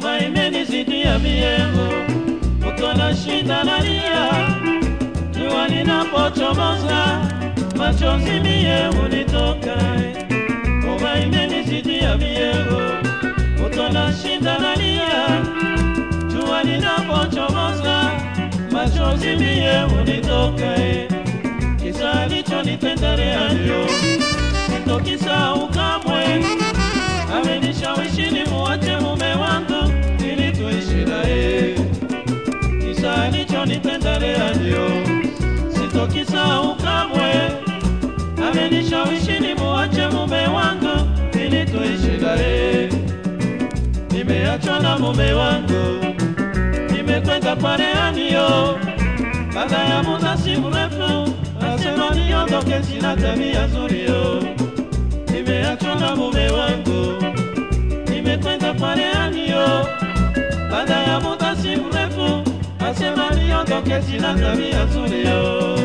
Homa imenizidia miengo, kutona shida nalia, jua linapochomoza, machozi mie hunitoka. Homa imenizidia miengo, kutona shida nalia, jua linapochomoza, machozi mie hunitoka. Kisa alichonitenda Leandro, sitokisahau kamwe amenishawishi nimuache mume wangu ili tuishi naye. Kisa alichonitenda Leandro, sitokisahau kamwe. Amenishawishi nimuache mume wangu ili tuishi naye. Nimeachwa na mume wangu, nimekwenda kwa Leandro. Baada ya muda si mrefu, nasema niondoke, sina tabia nzuri yo. Nimeachwa na mume wangu nimekwenda kwa Leandro. Baada ya muda si mrefu, asema niondoke, sina tabia nzuri yo.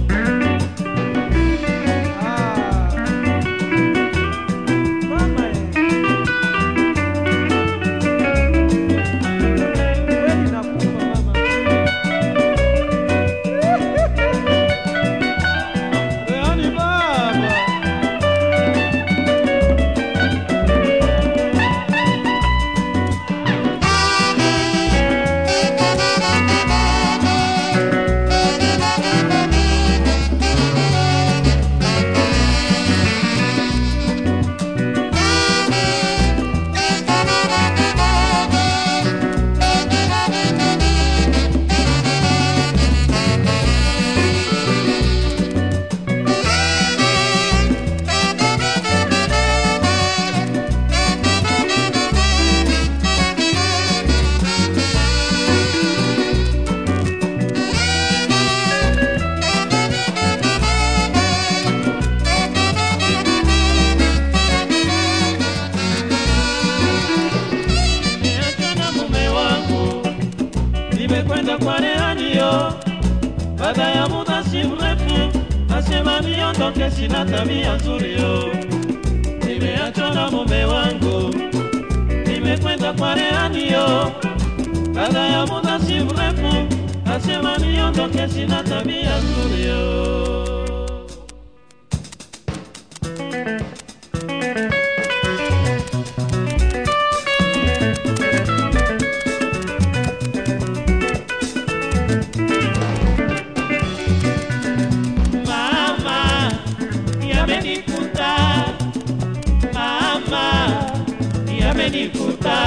Mama, kweli nakufa mama. Yaani baba nimeachwa na mume wangu, nimekwenda kwa Leandro. Baada ya muda si mrefu, asema niondoke, sina tabia nzuri yo. Nimeachwa na mume wangu, nimekwenda kwa Leandro. Baada ya muda si mrefu, asema niondoke, sina tabia nzuri yo. Mama, yamenikuta. Mama, yamenikuta.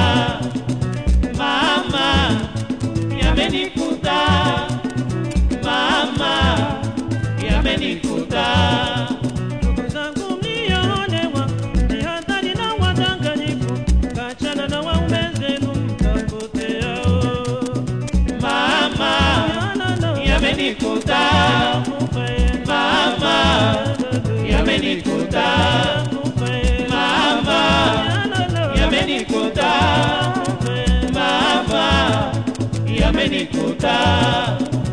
Mama, yamenikuta. Mama, yamenikuta. Ndugu zangu mliolewa, jihadhari na wadanganyifu, kachana na waume zenu mtapoteao. Mama, yamenikuta. Mama, yamenikuta. Mama, yamenikuta. Mama, yamenikuta.